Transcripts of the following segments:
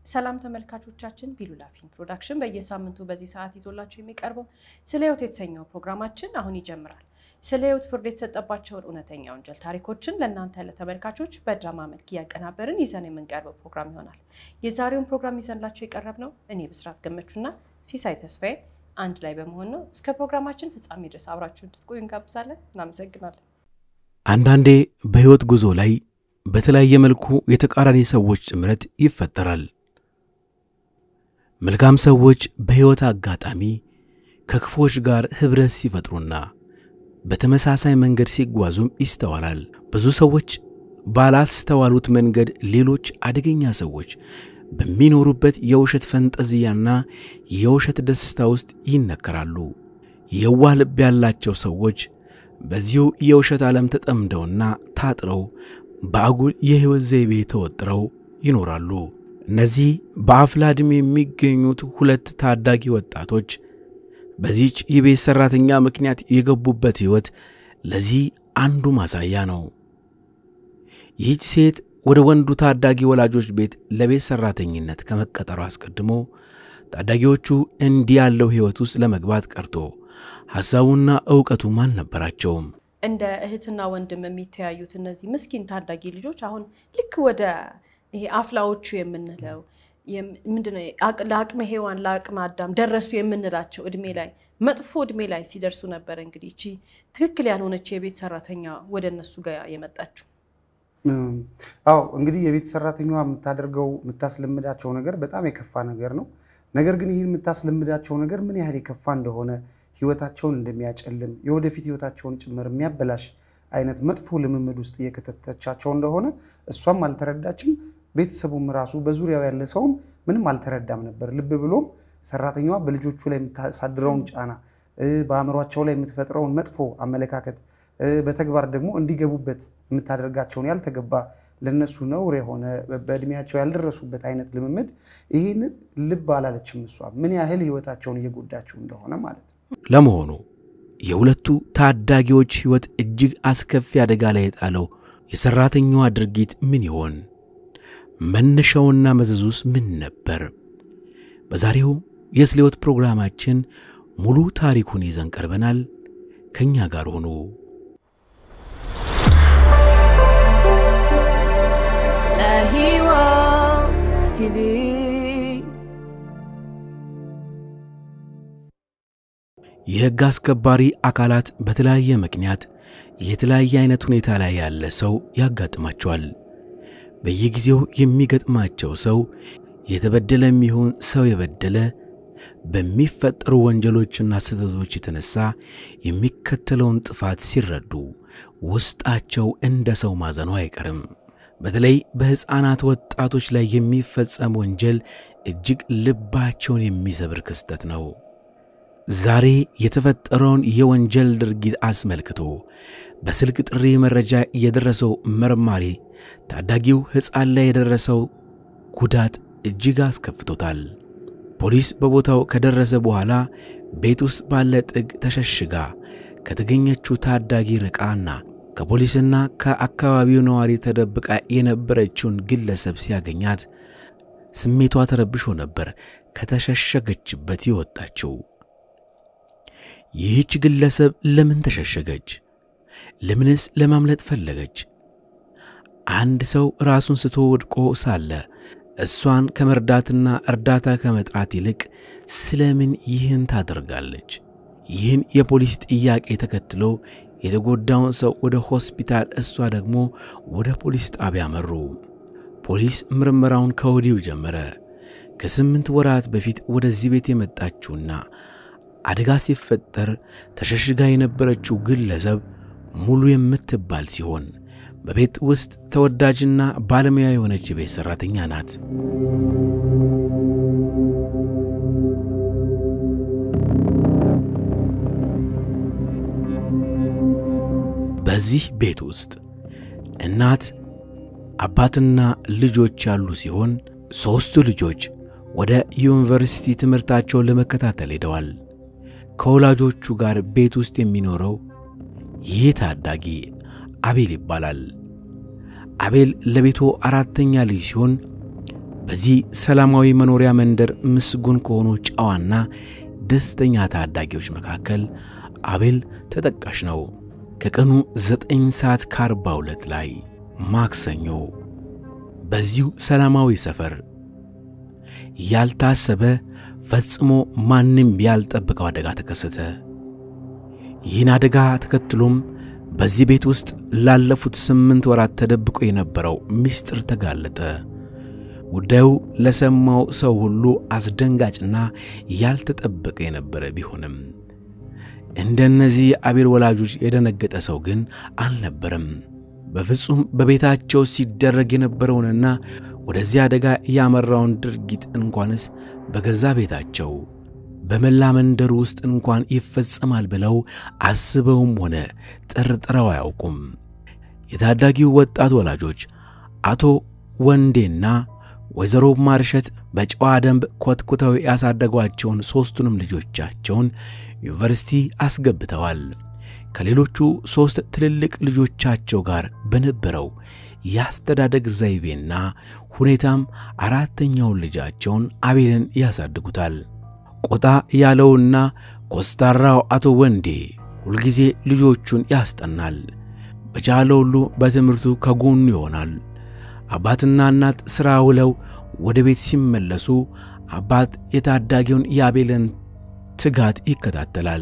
ሰላም ተመልካቾቻችን፣ ቢሉላ ፊልም ፕሮዳክሽን በየሳምንቱ በዚህ ሰዓት ይዞላቸው የሚቀርበው ስለ ሕይወት የተሰኘው ፕሮግራማችን አሁን ይጀምራል። ስለ ሕይወት ፍርድ የተሰጠባቸውን እውነተኛ ወንጀል ታሪኮችን ለእናንተ ለተመልካቾች በድራማ መልክ እያቀናበርን ይዘን የምንቀርበው ፕሮግራም ይሆናል። የዛሬውን ፕሮግራም ይዘንላቸው የቀረብነው እኔ ብስራት ገመቹና ሲሳይ ተስፋዬ አንድ ላይ በመሆን ነው። እስከ ፕሮግራማችን ፍጻሜ ድረስ አብራችሁ እንድትቆዩ እንጋብዛለን። እናመሰግናለን። አንዳንዴ በሕይወት ጉዞ ላይ በተለያየ መልኩ የተቃራኒ ሰዎች ጥምረት ይፈጠራል። መልካም ሰዎች በሕይወት አጋጣሚ ከክፎች ጋር ኅብረት ሲፈጥሩና በተመሳሳይ መንገድ ሲጓዙም ይስተዋላል። ብዙ ሰዎች ባላስተዋሉት መንገድ ሌሎች አደገኛ ሰዎች በሚኖሩበት የውሸት ፈንጠዝያና የውሸት ደስታ ውስጥ ይነከራሉ። የዋህ ልብ ያላቸው ሰዎች በዚሁ የውሸት ዓለም ተጠምደውና ታጥረው በአጉል የሕይወት ዘይቤ ተወጥረው ይኖራሉ። እነዚህ በአፍላ ዕድሜ የሚገኙት ሁለት ታዳጊ ወጣቶች በዚች የቤት ሠራተኛ ምክንያት የገቡበት ሕይወት ለዚህ አንዱ ማሳያ ነው። ይህች ሴት ወደ ወንዱ ታዳጊ ወላጆች ቤት ለቤት ሠራተኝነት ከመቀጠሩ አስቀድሞ ታዳጊዎቹ እንዲህ ያለው ሕይወት ውስጥ ለመግባት ቀርቶ ሐሳቡና ዕውቀቱም አልነበራቸውም። እንደ እህትና ወንድም የሚተያዩት እነዚህ ምስኪን ታዳጊ ልጆች አሁን ልክ ወደ ይሄ አፍላዎቹ የምንለው ምንድነው ለአቅመ ሔዋን ለአቅመ አዳም ደረሱ የምንላቸው እድሜ ላይ መጥፎ እድሜ ላይ ሲደርሱ ነበረ እንግዲህ እቺ ትክክል ያልሆነች የቤት ሰራተኛ ወደ እነሱ ጋር የመጣችው። አዎ እንግዲህ የቤት ሰራተኛዋ የምታደርገው የምታስለምዳቸው ነገር በጣም የከፋ ነገር ነው። ነገር ግን ይህን የምታስለምዳቸው ነገር ምን ያህል የከፋ እንደሆነ ህይወታቸውን እንደሚያጨልም የወደፊት ህይወታቸውን ጭምር የሚያበላሽ አይነት መጥፎ ልምምድ ውስጥ እየከተተቻቸው እንደሆነ እሷም አልተረዳችም። ቤተሰቡም ራሱ በዙሪያው ያለ ሰውም ምንም አልተረዳም ነበር። ልብ ብሎም ሰራተኛዋ በልጆቹ ላይ የምታሳድረውን ጫና፣ በአእምሯቸው ላይ የምትፈጥረውን መጥፎ አመለካከት፣ በተግባር ደግሞ እንዲገቡበት የምታደርጋቸውን ያልተገባ ለነሱ ነውር የሆነ በእድሜያቸው ያልደረሱበት አይነት ልምምድ ይህንን ልብ አላለችም። እሷ ምን ያህል ህይወታቸውን እየጎዳቸው እንደሆነ ማለት ነው። ለመሆኑ የሁለቱ ታዳጊዎች ሕይወት እጅግ አስከፊ አደጋ ላይ የጣለው የሠራተኛዋ ድርጊት ምን ይሆን? መነሻውና መዘዙስ ምን ነበር? በዛሬው የስለ ሕይወት ፕሮግራማችን ሙሉ ታሪኩን ይዘን ቀርበናል። ከእኛ ጋር ሆኑ። ስለ ሕይወት ቲቪ የሕግ አስከባሪ አካላት በተለያየ ምክንያት የተለያየ አይነት ሁኔታ ላይ ያለ ሰው ያጋጥማቸዋል። በየጊዜው የሚገጥማቸው ሰው የተበደለ የሚሆን ሰው የበደለ በሚፈጠሩ ወንጀሎችና ስህተቶች የተነሳ የሚከተለውን ጥፋት ሲረዱ ውስጣቸው እንደ ሰው ማዘኑ አይቀርም። በተለይ በሕፃናት ወጣቶች ላይ የሚፈጸም ወንጀል እጅግ ልባቸውን የሚሰብር ክስተት ነው። ዛሬ የተፈጠረውን የወንጀል ድርጊት አስመልክቶ በስልክ ጥሪ መረጃ የደረሰው መርማሪ ታዳጊው ሕፃን ላይ የደረሰው ጉዳት እጅግ አስከፍቶታል። ፖሊስ በቦታው ከደረሰ በኋላ ቤት ውስጥ ባለ ጥግ ተሸሽጋ ከተገኘችው ታዳጊ ርቃና ከፖሊስና ከአካባቢው ነዋሪ ተደብቃ የነበረችውን ግለሰብ ሲያገኛት ስሜቷ ተረብሾ ነበር ከተሸሸገችበት የወጣችው። ይህች ግለሰብ ለምን ተሸሸገች? ለምንስ ለማምለጥ ፈለገች? አንድ ሰው ራሱን ስቶ ወድቆ ሳለ እሷን ከመርዳትና እርዳታ ከመጥራት ይልቅ ስለምን ይህን ታደርጋለች? ይህን የፖሊስ ጥያቄ ተከትሎ የተጎዳውን ሰው ወደ ሆስፒታል፣ እሷ ደግሞ ወደ ፖሊስ ጣቢያ መሩ። ፖሊስ ምርመራውን ከወዲሁ ጀመረ። ከስምንት ወራት በፊት ወደዚህ ቤት የመጣችውና አደጋ ሲፈጠር ተሸሽጋ የነበረችው ግለሰብ ሙሉ የምትባል ሲሆን በቤት ውስጥ ተወዳጅና ባለሙያ የሆነች የቤት ሠራተኛ ናት። በዚህ ቤት ውስጥ እናት አባትና ልጆች ያሉ ሲሆን ሦስቱ ልጆች ወደ ዩኒቨርሲቲ ትምህርታቸውን ለመከታተል ሄደዋል። ከወላጆቹ ጋር ቤት ውስጥ የሚኖረው ይህ ታዳጊ አቤል ይባላል። አቤል ለቤቱ አራተኛ ልጅ ሲሆን በዚህ ሰላማዊ መኖሪያ መንደር ምስጉን ከሆኑ ጨዋና ደስተኛ ታዳጊዎች መካከል አቤል ተጠቃሽ ነው። ከቀኑ ዘጠኝ ሰዓት ከአርባ ሁለት ላይ ማክሰኞ በዚሁ ሰላማዊ ሰፈር ያልታሰበ ፈጽሞ ማንም ያልጠበቀው አደጋ ተከሰተ። ይህን አደጋ ተከትሎም በዚህ ቤት ውስጥ ላለፉት ስምንት ወራት ተደብቆ የነበረው ምስጢር ተጋለጠ። ጉዳዩ ለሰማው ሰው ሁሉ አስደንጋጭና ያልተጠበቀ የነበረ ቢሆንም እንደነዚህ የአቤል ወላጆች የደነገጠ ሰው ግን አልነበረም። በፍጹም በቤታቸው ሲደረግ የነበረውንና ወደዚህ አደጋ ያመራውን ድርጊት እንኳንስ በገዛ ቤታቸው በመላ መንደሩ ውስጥ እንኳን ይፈጸማል ብለው አስበውም ሆነ ጠርጥረው አያውቁም። የታዳጊው ወጣት ወላጆች አቶ ወንዴና ወይዘሮ ማርሸት በጨዋ ደንብ ኮትኩተው ያሳደጓቸውን ሦስቱንም ልጆቻቸውን ዩኒቨርሲቲ አስገብተዋል። ከሌሎቹ ሦስት ትልልቅ ልጆቻቸው ጋር በነበረው የአስተዳደግ ዘይቤና ሁኔታም አራተኛውን ልጃቸውን አቤልን ያሳድጉታል። ቆጣ ያለውና ኮስታራው አቶ ወንዴ ሁልጊዜ ልጆቹን ያስጠናል። በቻለው ሁሉ በትምህርቱ ከጎኑ ይሆናል። አባትና እናት ሥራ ውለው ወደ ቤት ሲመለሱ አባት የታዳጊውን የአቤልን ትጋት ይከታተላል።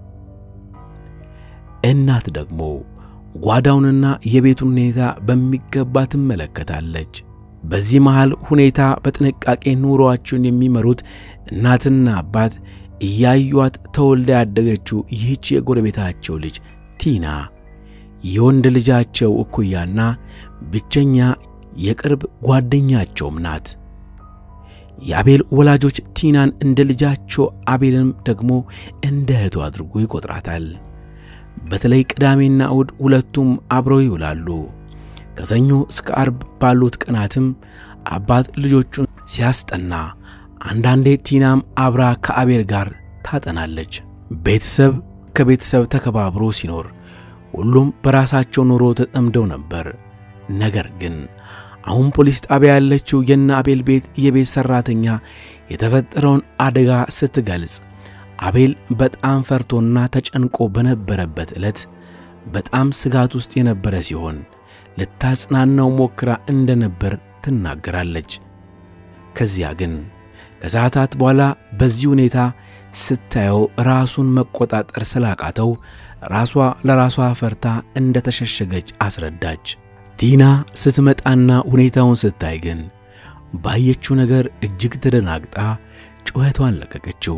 እናት ደግሞ ጓዳውንና የቤቱን ሁኔታ በሚገባ ትመለከታለች። በዚህ መሃል ሁኔታ በጥንቃቄ ኑሮአቸውን የሚመሩት እናትና አባት እያዩዋት ተወልዳ ያደገችው ይህች የጎረቤታቸው ልጅ ቲና የወንድ ልጃቸው እኩያና ብቸኛ የቅርብ ጓደኛቸውም ናት። የአቤል ወላጆች ቲናን እንደ ልጃቸው አቤልንም ደግሞ እንደ እህቱ አድርጎ ይቆጥራታል። በተለይ ቅዳሜና እሁድ ሁለቱም አብረው ይውላሉ። ከሰኞ እስከ አርብ ባሉት ቀናትም አባት ልጆቹን ሲያስጠና፣ አንዳንዴ ቲናም አብራ ከአቤል ጋር ታጠናለች። ቤተሰብ ከቤተሰብ ተከባብሮ ሲኖር ሁሉም በራሳቸው ኑሮ ተጠምደው ነበር። ነገር ግን አሁን ፖሊስ ጣቢያ ያለችው የነ አቤል ቤት የቤት ሠራተኛ የተፈጠረውን አደጋ ስትገልጽ አቤል በጣም ፈርቶና ተጨንቆ በነበረበት ዕለት በጣም ስጋት ውስጥ የነበረ ሲሆን ልታጽናናው ሞክራ እንደነበር ትናገራለች። ከዚያ ግን ከሰዓታት በኋላ በዚህ ሁኔታ ስታየው ራሱን መቆጣጠር ስላቃተው ራሷ ለራሷ ፈርታ እንደተሸሸገች አስረዳች። ቲና ስትመጣና ሁኔታውን ስታይ ግን ባየችው ነገር እጅግ ተደናግጣ ጩኸቷን ለቀቀችው።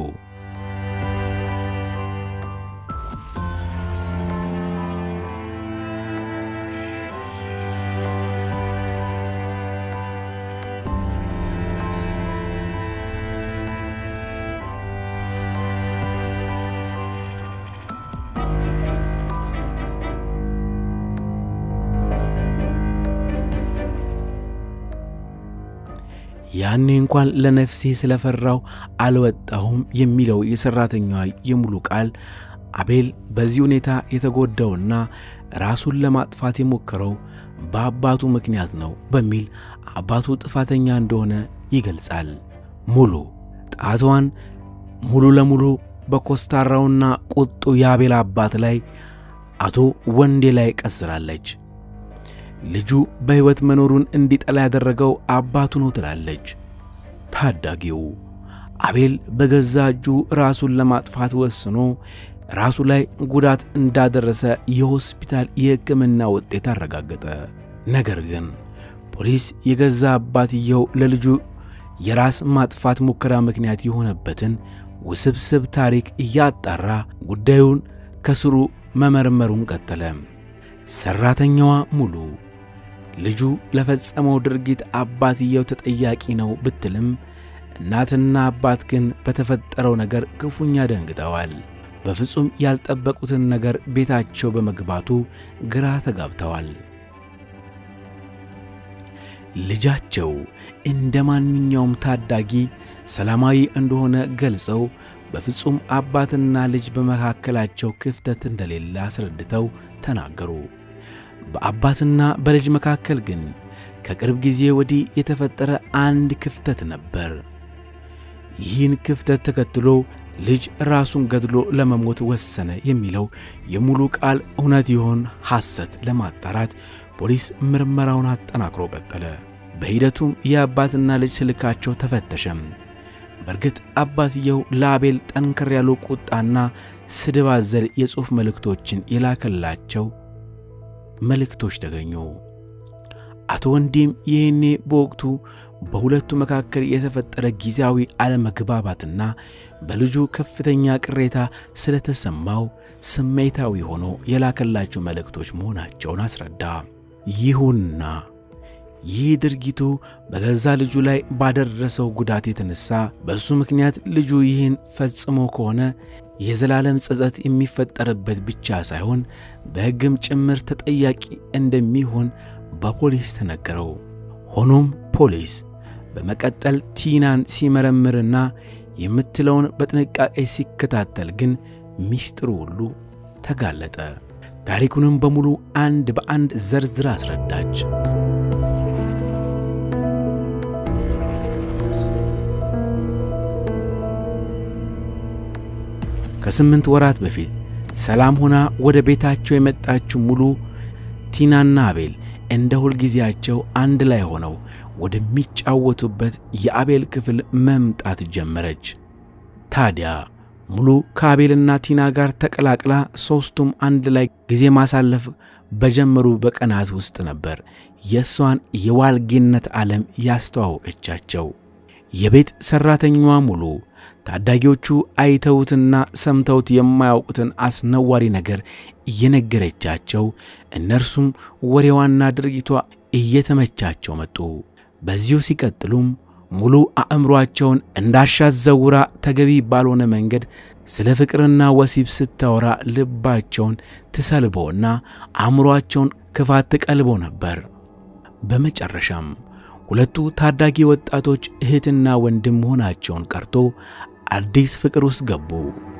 ያኔ እንኳን ለነፍሴ ስለፈራው አልወጣሁም የሚለው የሠራተኛዋ የሙሉ ቃል አቤል በዚህ ሁኔታ የተጎዳውና ራሱን ለማጥፋት የሞከረው በአባቱ ምክንያት ነው በሚል አባቱ ጥፋተኛ እንደሆነ ይገልጻል። ሙሉ ጣቷን ሙሉ ለሙሉ በኮስታራውና ቁጡ የአቤል አባት ላይ አቶ ወንዴ ላይ ቀስራለች። ልጁ በሕይወት መኖሩን እንዲጠላ ያደረገው አባቱ ነው ትላለች። ታዳጊው አቤል በገዛ እጁ ራሱን ለማጥፋት ወስኖ ራሱ ላይ ጉዳት እንዳደረሰ የሆስፒታል የሕክምና ውጤት አረጋገጠ። ነገር ግን ፖሊስ የገዛ አባትየው ለልጁ የራስ ማጥፋት ሙከራ ምክንያት የሆነበትን ውስብስብ ታሪክ እያጣራ ጉዳዩን ከስሩ መመርመሩን ቀጠለ። ሠራተኛዋ ሙሉ ልጁ ለፈጸመው ድርጊት አባትየው ተጠያቂ ነው ብትልም እናትና አባት ግን በተፈጠረው ነገር ክፉኛ ደንግጠዋል። በፍጹም ያልጠበቁትን ነገር ቤታቸው በመግባቱ ግራ ተጋብተዋል። ልጃቸው እንደ ማንኛውም ታዳጊ ሰላማዊ እንደሆነ ገልጸው በፍጹም አባትና ልጅ በመካከላቸው ክፍተት እንደሌለ አስረድተው ተናገሩ። በአባትና በልጅ መካከል ግን ከቅርብ ጊዜ ወዲህ የተፈጠረ አንድ ክፍተት ነበር። ይህን ክፍተት ተከትሎ ልጅ ራሱን ገድሎ ለመሞት ወሰነ የሚለው የሙሉ ቃል እውነት ይሆን ሐሰት ለማጣራት ፖሊስ ምርመራውን አጠናክሮ ቀጠለ። በሂደቱም የአባትና ልጅ ስልካቸው ተፈተሸም። በእርግጥ አባትየው ለአቤል ጠንከር ያሉ ቁጣና ስድብ አዘል የጽሑፍ መልእክቶችን የላከላቸው መልእክቶች ተገኙ። አቶ ወንዲም ይህኔ በወቅቱ በሁለቱ መካከል የተፈጠረ ጊዜያዊ አለመግባባትና በልጁ ከፍተኛ ቅሬታ ስለተሰማው ስሜታዊ ሆኖ የላከላቸው መልእክቶች መሆናቸውን አስረዳ። ይሁንና ይህ ድርጊቱ በገዛ ልጁ ላይ ባደረሰው ጉዳት የተነሳ በእሱ ምክንያት ልጁ ይህን ፈጽሞ ከሆነ የዘላለም ጸጸት የሚፈጠርበት ብቻ ሳይሆን በሕግም ጭምር ተጠያቂ እንደሚሆን በፖሊስ ተነገረው። ሆኖም ፖሊስ በመቀጠል ቲናን ሲመረምርና የምትለውን በጥንቃቄ ሲከታተል ግን ሚስጥሩ ሁሉ ተጋለጠ። ታሪኩንም በሙሉ አንድ በአንድ ዘርዝራ አስረዳች። ከስምንት ወራት በፊት ሰላም ሆና ወደ ቤታቸው የመጣችው ሙሉ ቲናና አቤል እንደ ሁልጊዜያቸው አንድ ላይ ሆነው ወደሚጫወቱበት የአቤል ክፍል መምጣት ጀመረች። ታዲያ ሙሉ ከአቤልና ቲና ጋር ተቀላቅላ ሦስቱም አንድ ላይ ጊዜ ማሳለፍ በጀመሩ በቀናት ውስጥ ነበር የእሷን የዋልጌነት ዓለም ያስተዋወቀቻቸው። የቤት ሠራተኛዋ ሙሉ ታዳጊዎቹ አይተውትና ሰምተውት የማያውቁትን አስነዋሪ ነገር እየነገረቻቸው እነርሱም ወሬዋና ድርጊቷ እየተመቻቸው መጡ። በዚሁ ሲቀጥሉም ሙሉ አእምሯቸውን እንዳሻት ዘውራ ተገቢ ባልሆነ መንገድ ስለ ፍቅርና ወሲብ ስታወራ ልባቸውን ትሰልበውና አእምሯቸውን ክፋት ትቀልቦ ነበር። በመጨረሻም ሁለቱ ታዳጊ ወጣቶች እህትና ወንድም መሆናቸውን ቀርቶ አዲስ ፍቅር ውስጥ ገቡ።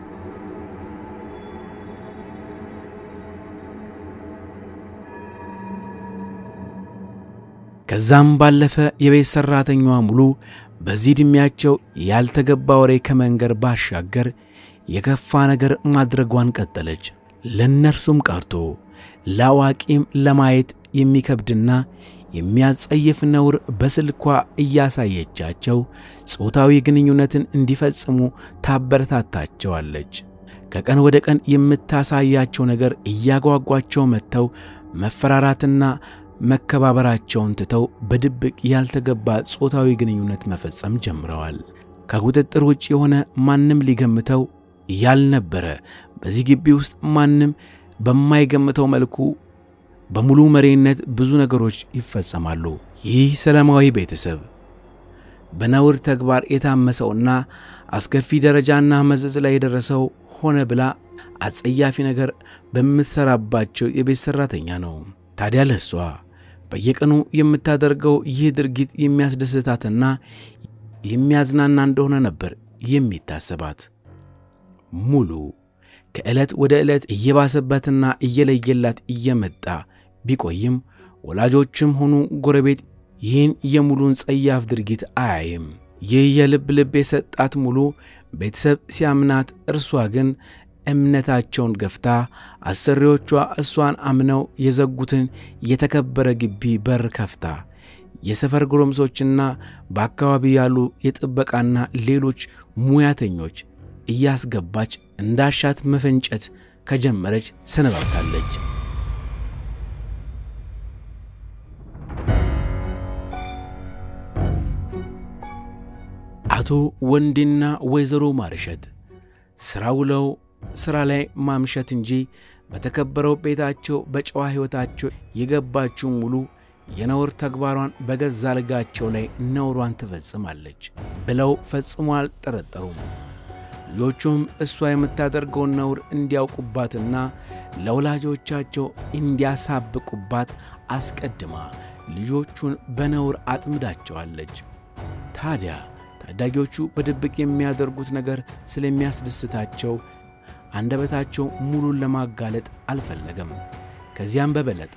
ከዛም ባለፈ የቤት ሠራተኛዋ ሙሉ በዚህ ዕድሜያቸው ያልተገባ ወሬ ከመንገር ባሻገር የከፋ ነገር ማድረጓን ቀጠለች። ለእነርሱም ቀርቶ ለአዋቂም ለማየት የሚከብድና የሚያጸይፍ ነውር በስልኳ እያሳየቻቸው ጾታዊ ግንኙነትን እንዲፈጽሙ ታበረታታቸዋለች። ከቀን ወደ ቀን የምታሳያቸው ነገር እያጓጓቸው መጥተው መፈራራትና መከባበራቸውን ትተው በድብቅ ያልተገባ ጾታዊ ግንኙነት መፈጸም ጀምረዋል። ከቁጥጥር ውጭ የሆነ ማንም ሊገምተው ያልነበረ በዚህ ግቢ ውስጥ ማንም በማይገምተው መልኩ በሙሉ መሪነት ብዙ ነገሮች ይፈጸማሉ። ይህ ሰላማዊ ቤተሰብ በነውር ተግባር የታመሰውና አስከፊ ደረጃና መዘዝ ላይ የደረሰው ሆነ ብላ አጸያፊ ነገር በምትሰራባቸው የቤት ሠራተኛ ነው። ታዲያ ለሷ በየቀኑ የምታደርገው ይህ ድርጊት የሚያስደስታትና የሚያዝናና እንደሆነ ነበር የሚታሰባት። ሙሉ ከዕለት ወደ ዕለት እየባሰባትና እየለየላት እየመጣ ቢቆይም ወላጆችም ሆኑ ጎረቤት ይህን የሙሉን ጸያፍ ድርጊት አያይም። ይህ የልብ ልብ የሰጣት ሙሉ ቤተሰብ ሲያምናት፣ እርሷ ግን እምነታቸውን ገፍታ አሰሪዎቿ እሷን አምነው የዘጉትን የተከበረ ግቢ በር ከፍታ የሰፈር ጎረምሶችና በአካባቢ ያሉ የጥበቃና ሌሎች ሙያተኞች እያስገባች እንዳሻት መፈንጨት ከጀመረች ሰነባብታለች። አቶ ወንዴና ወይዘሮ ማርሸት ሥራ ውለው ሥራ ላይ ማምሸት እንጂ በተከበረው ቤታቸው በጨዋ ሕይወታቸው የገባችው ሙሉ የነውር ተግባሯን በገዛ አልጋቸው ላይ ነውሯን ትፈጽማለች ብለው ፈጽሞ አልጠረጠሩም። ልጆቹም እሷ የምታደርገውን ነውር እንዲያውቁባትና ለወላጆቻቸው እንዲያሳብቁባት አስቀድማ ልጆቹን በነውር አጥምዳቸዋለች። ታዲያ ታዳጊዎቹ በድብቅ የሚያደርጉት ነገር ስለሚያስደስታቸው አንደበታቸው ሙሉን ለማጋለጥ አልፈለገም። ከዚያም በበለጠ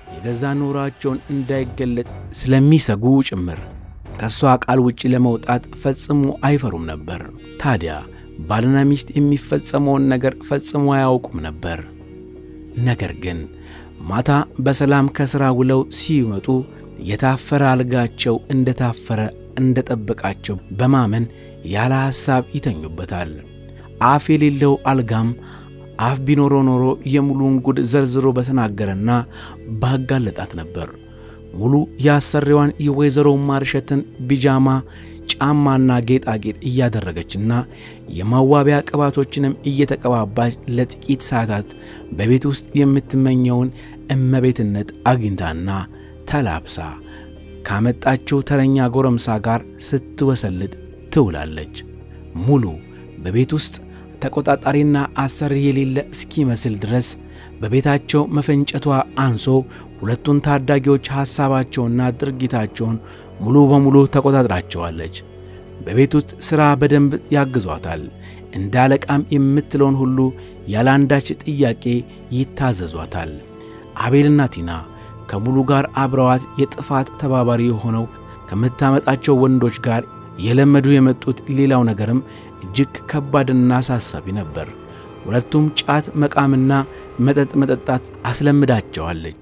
የገዛ ኑሯቸውን እንዳይገለጥ ስለሚሰጉ ጭምር ከእሷ ቃል ውጪ ለመውጣት ፈጽሞ አይፈሩም ነበር። ታዲያ ባልና ሚስት የሚፈጸመውን ነገር ፈጽሞ አያውቁም ነበር። ነገር ግን ማታ በሰላም ከሥራ ውለው ሲመጡ የታፈረ አልጋቸው እንደታፈረ እንደጠበቃቸው በማመን ያለ ሐሳብ ይተኙበታል። አፍ የሌለው አልጋም አፍ ቢኖሮ ኖሮ የሙሉውን ጉድ ዘርዝሮ በተናገረና ባጋለጣት ነበር። ሙሉ የአሰሪዋን የወይዘሮ ማርሸትን ቢጃማ ጫማና ጌጣጌጥ እያደረገችና የመዋቢያ ቅባቶችንም እየተቀባባች ለጥቂት ሰዓታት በቤት ውስጥ የምትመኘውን እመቤትነት አግኝታና ተላብሳ ካመጣችው ተረኛ ጎረምሳ ጋር ስትወሰልት ትውላለች። ሙሉ በቤት ውስጥ ተቆጣጣሪና አሰሪ የሌለ እስኪመስል ድረስ በቤታቸው መፈንጨቷ አንሶ ሁለቱን ታዳጊዎች ሐሳባቸውና ድርጊታቸውን ሙሉ በሙሉ ተቆጣጥራቸዋለች። በቤት ውስጥ ሥራ በደንብ ያግዟታል። እንደ አለቃም የምትለውን ሁሉ ያለ አንዳች ጥያቄ ይታዘዟታል። አቤልና ቲና ከሙሉ ጋር አብረዋት የጥፋት ተባባሪ የሆነው ከምታመጣቸው ወንዶች ጋር የለመዱ የመጡት ሌላው ነገርም እጅግ ከባድና አሳሳቢ ነበር። ሁለቱም ጫት መቃምና መጠጥ መጠጣት አስለምዳቸዋለች።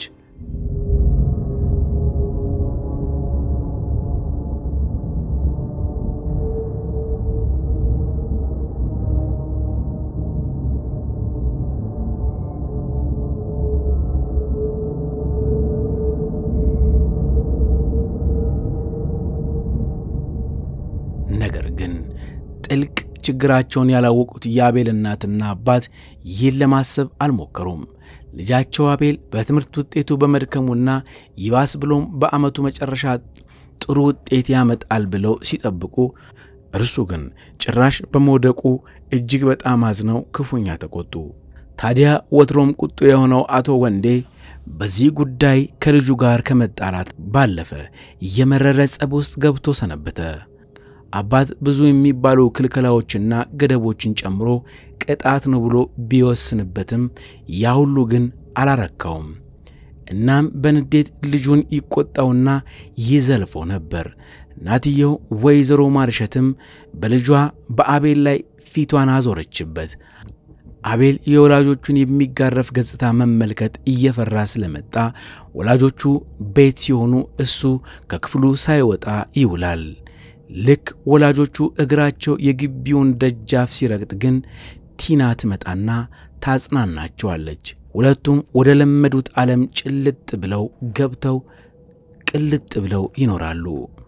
ነገር ግን ጥልቅ ችግራቸውን ያላወቁት የአቤል እናትና አባት ይህን ለማሰብ አልሞከሩም። ልጃቸው አቤል በትምህርት ውጤቱ በመድከሙና ይባስ ብሎም በዓመቱ መጨረሻ ጥሩ ውጤት ያመጣል ብለው ሲጠብቁ፣ እርሱ ግን ጭራሽ በመውደቁ እጅግ በጣም አዝነው ክፉኛ ተቆጡ። ታዲያ ወትሮም ቁጡ የሆነው አቶ ወንዴ በዚህ ጉዳይ ከልጁ ጋር ከመጣላት ባለፈ እየመረረ ጸብ ውስጥ ገብቶ ሰነበተ። አባት ብዙ የሚባሉ ክልከላዎችና ገደቦችን ጨምሮ ቅጣት ነው ብሎ ቢወስንበትም ያ ሁሉ ግን አላረካውም። እናም በንዴት ልጁን ይቆጣውና ይዘልፈው ነበር። እናትየው ወይዘሮ ማርሸትም በልጇ በአቤል ላይ ፊቷን አዞረችበት። አቤል የወላጆቹን የሚጋረፍ ገጽታ መመልከት እየፈራ ስለመጣ ወላጆቹ ቤት ሲሆኑ እሱ ከክፍሉ ሳይወጣ ይውላል። ልክ ወላጆቹ እግራቸው የግቢውን ደጃፍ ሲረግጥ ግን ቲና ትመጣና ታጽናናቸዋለች። ሁለቱም ወደ ለመዱት ዓለም ጭልጥ ብለው ገብተው ቅልጥ ብለው ይኖራሉ።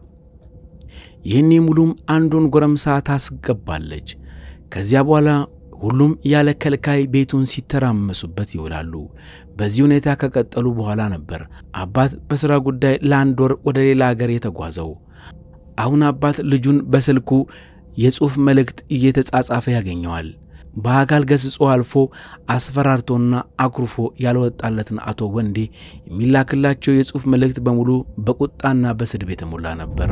ይህኔ ሙሉም አንዱን ጎረምሳ ታስገባለች። ከዚያ በኋላ ሁሉም ያለ ከልካይ ቤቱን ሲተራመሱበት ይውላሉ። በዚህ ሁኔታ ከቀጠሉ በኋላ ነበር አባት በሥራ ጉዳይ ለአንድ ወር ወደ ሌላ አገር የተጓዘው። አሁን አባት ልጁን በስልኩ የጽሑፍ መልእክት እየተጻጻፈ ያገኘዋል። በአካል ገስጾ አልፎ አስፈራርቶና አኩርፎ ያልወጣለትን አቶ ወንዴ የሚላክላቸው የጽሑፍ መልእክት በሙሉ በቁጣና በስድብ የተሞላ ነበር።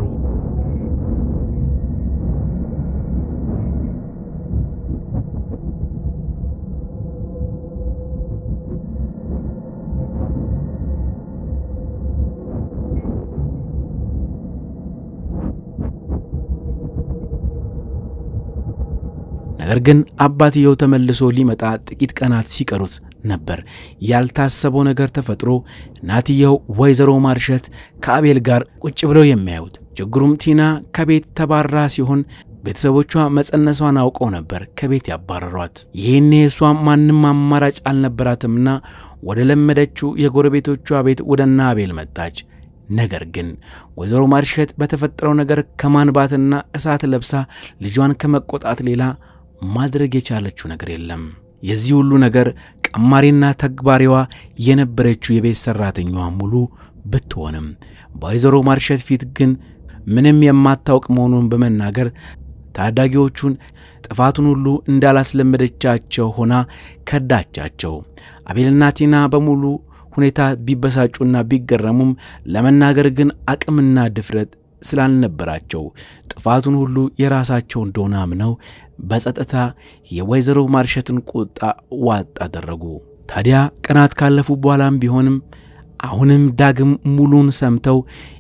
ነገር ግን አባትየው ተመልሶ ሊመጣ ጥቂት ቀናት ሲቀሩት ነበር ያልታሰበው ነገር ተፈጥሮ እናትየው ወይዘሮ ማርሸት ከአቤል ጋር ቁጭ ብለው የሚያዩት። ችግሩም ቲና ከቤት ተባራ ሲሆን ቤተሰቦቿ መጸነሷን አውቀው ነበር ከቤት ያባረሯት። ይህኔ እሷ ማንም አማራጭ አልነበራትምና ወደ ለመደችው የጎረቤቶቿ ቤት ወደ እነ አቤል መጣች። ነገር ግን ወይዘሮ ማርሸት በተፈጠረው ነገር ከማንባትና እሳት ለብሳ ልጇን ከመቆጣት ሌላ ማድረግ የቻለችው ነገር የለም። የዚህ ሁሉ ነገር ቀማሪና ተግባሪዋ የነበረችው የቤት ሠራተኛዋ ሙሉ ብትሆንም በወይዘሮ ማርሸት ፊት ግን ምንም የማታውቅ መሆኑን በመናገር ታዳጊዎቹን ጥፋቱን ሁሉ እንዳላስለመደቻቸው ሆና ከዳቻቸው። አቤልና ቲና በሙሉ ሁኔታ ቢበሳጩና ቢገረሙም ለመናገር ግን አቅምና ድፍረት ስላልነበራቸው ጥፋቱን ሁሉ የራሳቸው እንደሆነ አምነው በጸጥታ የወይዘሮ ማርሸትን ቁጣ ዋጥ አደረጉ። ታዲያ ቀናት ካለፉ በኋላም ቢሆንም አሁንም ዳግም ሙሉን ሰምተው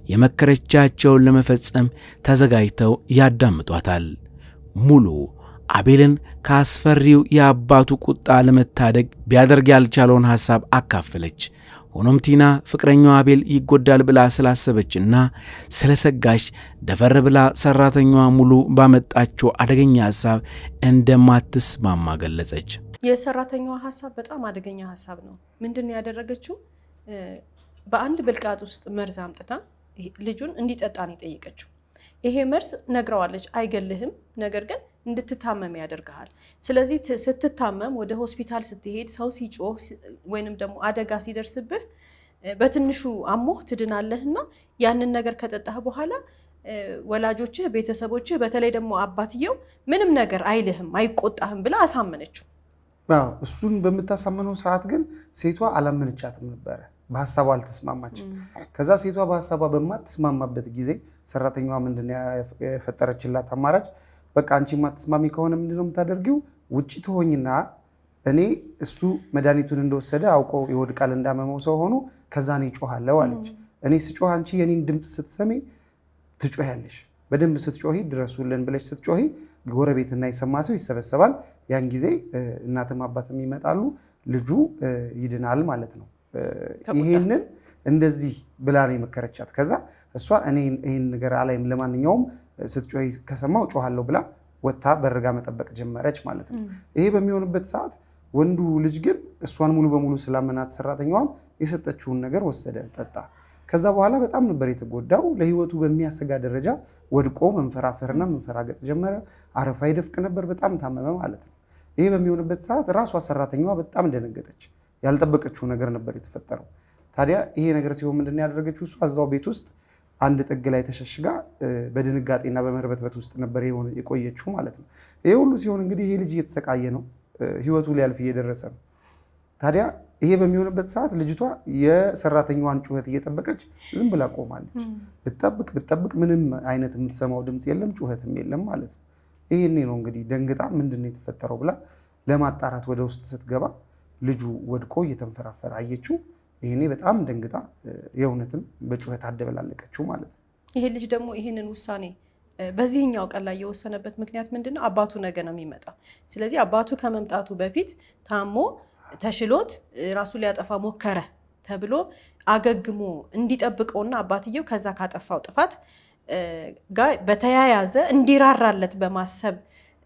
የመከረቻቸውን ለመፈጸም ተዘጋጅተው ያዳምጧታል። ሙሉ አቤልን ከአስፈሪው የአባቱ ቁጣ ለመታደግ ቢያደርግ ያልቻለውን ሐሳብ አካፈለች። ሆኖም ቲና ፍቅረኛው አቤል ይጎዳል ብላ ስላሰበችና ስለሰጋች ደፈር ብላ ሠራተኛዋ ሙሉ ባመጣችው አደገኛ ሐሳብ እንደማትስማማ ገለጸች። የሰራተኛዋ ሀሳብ በጣም አደገኛ ሀሳብ ነው። ምንድን ነው ያደረገችው? በአንድ ብልቃጥ ውስጥ መርዝ አምጥታ ልጁን እንዲጠጣ ነው የጠየቀችው። ይሄ መርዝ ነግረዋለች፣ አይገልህም፣ ነገር ግን እንድትታመም ያደርግሃል። ስለዚህ ስትታመም ወደ ሆስፒታል ስትሄድ ሰው ሲጮህ ወይንም ደግሞ አደጋ ሲደርስብህ በትንሹ አሞህ ትድናለህና ያንን ነገር ከጠጣህ በኋላ ወላጆችህ፣ ቤተሰቦችህ በተለይ ደግሞ አባትየው ምንም ነገር አይልህም፣ አይቆጣህም ብላ አሳመነችው። እሱን በምታሳምነው ሰዓት ግን ሴቷ አላመነቻትም ነበረ። በሀሳቧ አልተስማማችም። ከዛ ሴቷ በሀሳቧ በማትስማማበት ጊዜ ሰራተኛዋ ምንድን ነው የፈጠረችላት አማራጭ? በቃ አንቺ የማትስማሚ ከሆነ ምንድነው የምታደርጊው? ውጭ ትሆኝና እኔ እሱ መድኃኒቱን እንደወሰደ አውቀው ይወድቃል እንዳመመው ሰው ሆኖ ከዛ እኔ ጮኋለሁ አለች። እኔ ስጮህ አንቺ የኔን ድምፅ ስትሰሚ ትጮያለሽ። በደንብ ስትጮሂ ድረሱልን ብለሽ ስትጮሂ ጎረቤትና የሰማ ሰው ይሰበሰባል። ያን ጊዜ እናትም አባትም ይመጣሉ፣ ልጁ ይድናል ማለት ነው። ይሄንን እንደዚህ ብላ ነው የመከረቻት። ከዛ እሷ እኔ ይህን ነገር አላይም፣ ለማንኛውም ስትጮሂ ከሰማው ጮኋለሁ ብላ ወጥታ በርጋ መጠበቅ ጀመረች ማለት ነው። ይሄ በሚሆንበት ሰዓት ወንዱ ልጅ ግን እሷን ሙሉ በሙሉ ስላመናት ሰራተኛዋን የሰጠችውን ነገር ወሰደ፣ ጠጣ። ከዛ በኋላ በጣም ነበር የተጎዳው። ለህይወቱ በሚያሰጋ ደረጃ ወድቆ መንፈራፈርና መንፈራገጥ ጀመረ። አረፋ ይደፍቅ ነበር። በጣም ታመመ ማለት ነው። ይሄ በሚሆንበት ሰዓት ራሷ ሰራተኛዋ በጣም ደነገጠች። ያልጠበቀችው ነገር ነበር የተፈጠረው። ታዲያ ይሄ ነገር ሲሆን ምንድን ነው ያደረገችው? እሷ እዛው ቤት ውስጥ አንድ ጥግ ላይ ተሸሽጋ በድንጋጤና በመርበትበት ውስጥ ነበር የቆየችው ማለት ነው። ይሄ ሁሉ ሲሆን እንግዲህ ይሄ ልጅ እየተሰቃየ ነው፣ ህይወቱ ሊያልፍ እየደረሰ ነው። ታዲያ ይሄ በሚሆንበት ሰዓት ልጅቷ የሰራተኛዋን ጩኸት እየጠበቀች ዝም ብላ ቆማለች። ብትጠብቅ ብትጠብቅ ምንም አይነት የምትሰማው ድምፅ የለም፣ ጩኸትም የለም ማለት ነው። ይሄኔ ነው እንግዲህ ደንግጣ ምንድን ነው የተፈጠረው ብላ ለማጣራት ወደ ውስጥ ስትገባ ልጁ ወድቆ እየተንፈራፈረ አየችው። ይሄኔ በጣም ደንግጣ የእውነትም በጩኸት አደበላለቀችው ማለት ነው። ይሄ ልጅ ደግሞ ይህንን ውሳኔ በዚህኛው ቀን ላይ የወሰነበት ምክንያት ምንድን ነው? አባቱ ነገ ነው የሚመጣው። ስለዚህ አባቱ ከመምጣቱ በፊት ታሞ ተሽሎት ራሱ ሊያጠፋ ሞከረ ተብሎ አገግሞ እንዲጠብቀውና አባትየው ከዛ ካጠፋው ጥፋት ጋር በተያያዘ እንዲራራለት በማሰብ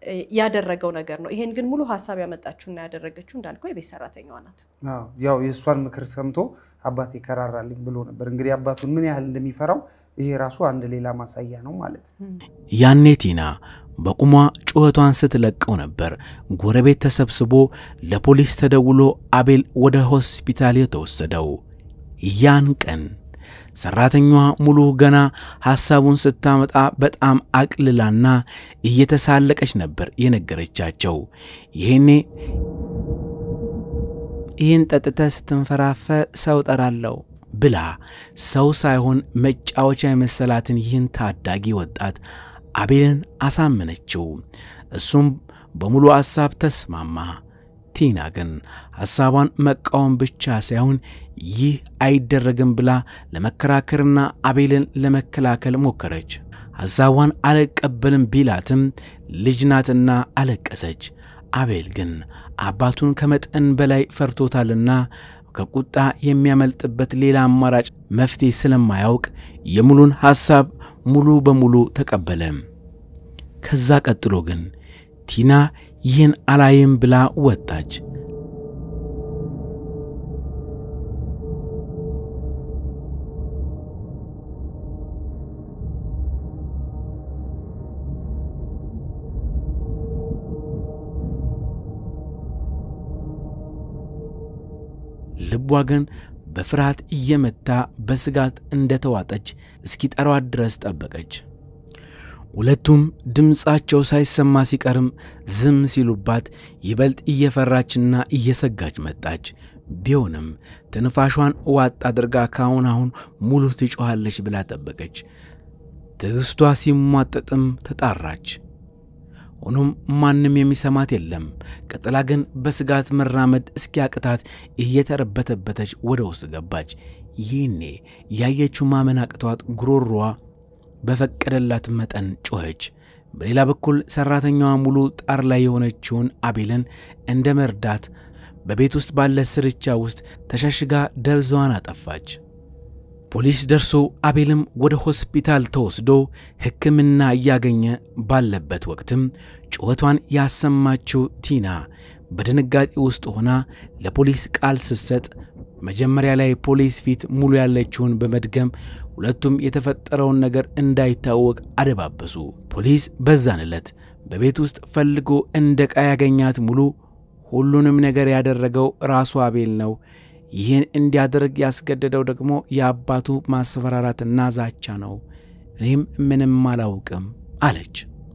ያደረገው ነገር ነው። ይሄን ግን ሙሉ ሀሳብ ያመጣችውና ያደረገችው እንዳልከው የቤት ሰራተኛዋ ናት። ያው የእሷን ምክር ሰምቶ አባቴ ከራራልኝ ብሎ ነበር። እንግዲህ አባቱን ምን ያህል እንደሚፈራው ይሄ ራሱ አንድ ሌላ ማሳያ ነው ማለት ነው። ያኔ ቲና በቁሟ ጩኸቷን ስትለቀው ነበር ጎረቤት ተሰብስቦ ለፖሊስ ተደውሎ አቤል ወደ ሆስፒታል የተወሰደው። ያን ቀን ሰራተኛዋ ሙሉ ገና ሐሳቡን ስታመጣ በጣም አቅልላና እየተሳለቀች ነበር የነገረቻቸው። ይሄኔ ይህን ጠጥተ ስትንፈራፈ ሰው ጠራለው ብላ ሰው ሳይሆን መጫወቻ የመሰላትን ይህን ታዳጊ ወጣት አቤልን አሳመነችው። እሱም በሙሉ ሐሳብ ተስማማ። ቲና ግን ሐሳቧን መቃወም ብቻ ሳይሆን ይህ አይደረግም ብላ ለመከራከርና አቤልን ለመከላከል ሞከረች። ሐሳቧን አልቀበልም ቢላትም ልጅ ናትና አለቀሰች። አቤል ግን አባቱን ከመጠን በላይ ፈርቶታልና ከቁጣ የሚያመልጥበት ሌላ አማራጭ መፍትሄ ስለማያውቅ የሙሉን ሐሳብ ሙሉ በሙሉ ተቀበለ። ከዛ ቀጥሎ ግን ቲና ይህን አላይም ብላ ወጣች። ልቧ ግን በፍርሃት እየመታ በስጋት እንደተዋጠች እስኪጠሯት ድረስ ጠበቀች። ሁለቱም ድምፃቸው ሳይሰማ ሲቀርም ዝም ሲሉባት ይበልጥ እየፈራችና እየሰጋች መጣች። ቢሆንም ትንፋሿን ዋጥ አድርጋ ካሁን አሁን ሙሉ ትጮኻለች ብላ ጠበቀች። ትዕግሥቷ ሲሟጠጥም ተጣራች። ሆኖም ማንም የሚሰማት የለም። ቀጥላ ግን በስጋት መራመድ እስኪያቅታት እየተረበተበተች ወደ ውስጥ ገባች። ይህኔ ያየችው ማመን አቅቷት ጉሮሮዋ በፈቀደላት መጠን ጮኸች። በሌላ በኩል ሠራተኛዋ ሙሉ ጣር ላይ የሆነችውን አቤልን እንደ መርዳት በቤት ውስጥ ባለ ስርቻ ውስጥ ተሸሽጋ ደብዛዋን አጠፋች። ፖሊስ ደርሶ አቤልም ወደ ሆስፒታል ተወስዶ ሕክምና እያገኘ ባለበት ወቅትም ጩኸቷን ያሰማችው ቲና በድንጋጤ ውስጥ ሆና ለፖሊስ ቃል ስትሰጥ መጀመሪያ ላይ ፖሊስ ፊት ሙሉ ያለችውን በመድገም ሁለቱም የተፈጠረውን ነገር እንዳይታወቅ አደባበሱ። ፖሊስ በዛን ዕለት በቤት ውስጥ ፈልጎ እንደ ዕቃ ያገኛት ሙሉ ሁሉንም ነገር ያደረገው ራሱ አቤል ነው። ይህን እንዲያደርግ ያስገደደው ደግሞ የአባቱ ማስፈራራትና ዛቻ ነው። እኔም ምንም አላውቅም አለች።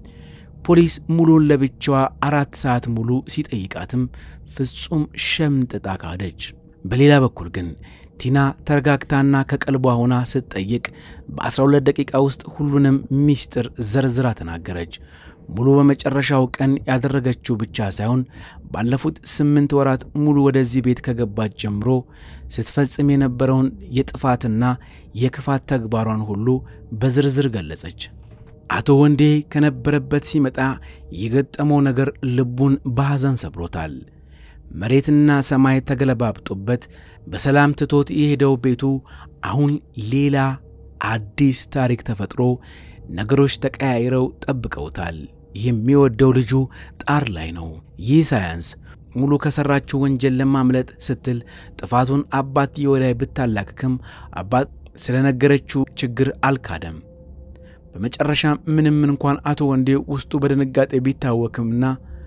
ፖሊስ ሙሉን ለብቻዋ አራት ሰዓት ሙሉ ሲጠይቃትም ፍጹም ሸምጥጣ ካደች። በሌላ በኩል ግን ቲና ተረጋግታና ከቀልቧ ሆና ስትጠይቅ በ12 ደቂቃ ውስጥ ሁሉንም ሚስጥር ዘርዝራ ተናገረች። ሙሉ በመጨረሻው ቀን ያደረገችው ብቻ ሳይሆን ባለፉት ስምንት ወራት ሙሉ ወደዚህ ቤት ከገባች ጀምሮ ስትፈጽም የነበረውን የጥፋትና የክፋት ተግባሯን ሁሉ በዝርዝር ገለጸች። አቶ ወንዴ ከነበረበት ሲመጣ የገጠመው ነገር ልቡን በሐዘን ሰብሮታል። መሬትና ሰማይ ተገለባብጦበት በሰላም ትቶት የሄደው ቤቱ አሁን ሌላ አዲስ ታሪክ ተፈጥሮ ነገሮች ተቀያይረው ጠብቀውታል። የሚወደው ልጁ ጣር ላይ ነው። ይህ ሳያንስ ሙሉ ከሠራችው ወንጀል ለማምለጥ ስትል ጥፋቱን አባትየው ላይ ብታላክክም አባት ስለነገረችው ችግር አልካደም። በመጨረሻ ምንም እንኳን አቶ ወንዴ ውስጡ በድንጋጤ ቢታወክምና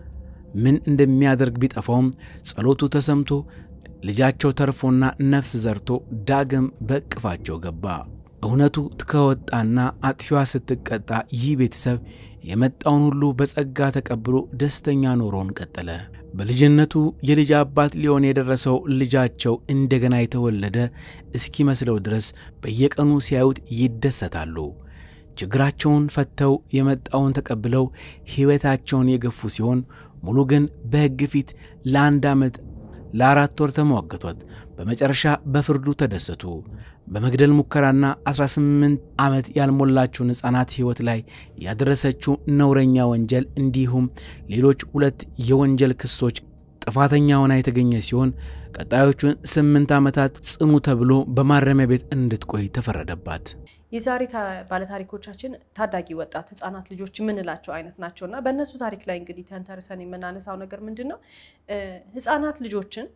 ምን እንደሚያደርግ ቢጠፋውም ጸሎቱ ተሰምቶ ልጃቸው ተርፎና ነፍስ ዘርቶ ዳግም በእቅፋቸው ገባ። እውነቱ ከወጣና አጥፊዋ ስትቀጣ ይህ ቤተሰብ የመጣውን ሁሉ በጸጋ ተቀብሎ ደስተኛ ኖሮን ቀጠለ። በልጅነቱ የልጅ አባት ሊሆን የደረሰው ልጃቸው እንደገና የተወለደ እስኪመስለው ድረስ በየቀኑ ሲያዩት ይደሰታሉ። ችግራቸውን ፈተው የመጣውን ተቀብለው ሕይወታቸውን የገፉ ሲሆን ሙሉ ግን በሕግ ፊት ለአንድ ዓመት ለአራት ወር ተሟገቷት። በመጨረሻ በፍርዱ ተደሰቱ። በመግደል ሙከራና 18 ዓመት ያልሞላችውን ሕፃናት ሕይወት ላይ ያደረሰችው ነውረኛ ወንጀል እንዲሁም ሌሎች ሁለት የወንጀል ክሶች ጥፋተኛ ሆና የተገኘ ሲሆን ቀጣዮቹን ስምንት ዓመታት ጽኑ ተብሎ በማረሚያ ቤት እንድትቆይ ተፈረደባት። የዛሬ ባለታሪኮቻችን ታዳጊ ወጣት ህጻናት ልጆች የምንላቸው አይነት ናቸው እና በእነሱ ታሪክ ላይ እንግዲህ ተንተርሰን የምናነሳው ነገር ምንድን ነው? ህጻናት ልጆችን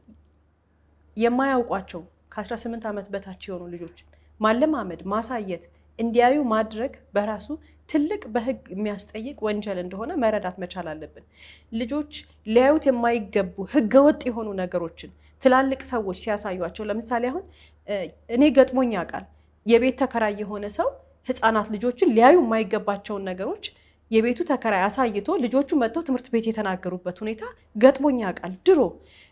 የማያውቋቸው ከ18 ዓመት በታች የሆኑ ልጆችን ማለማመድ፣ ማሳየት፣ እንዲያዩ ማድረግ በራሱ ትልቅ በህግ የሚያስጠይቅ ወንጀል እንደሆነ መረዳት መቻል አለብን። ልጆች ሊያዩት የማይገቡ ህገወጥ የሆኑ ነገሮችን ትላልቅ ሰዎች ሲያሳዩቸው፣ ለምሳሌ አሁን እኔ ገጥሞኝ ያውቃል። የቤት ተከራይ የሆነ ሰው ህፃናት ልጆችን ሊያዩ የማይገባቸውን ነገሮች የቤቱ ተከራይ አሳይቶ ልጆቹ መጥተው ትምህርት ቤት የተናገሩበት ሁኔታ ገጥሞኝ ያውቃል። ድሮ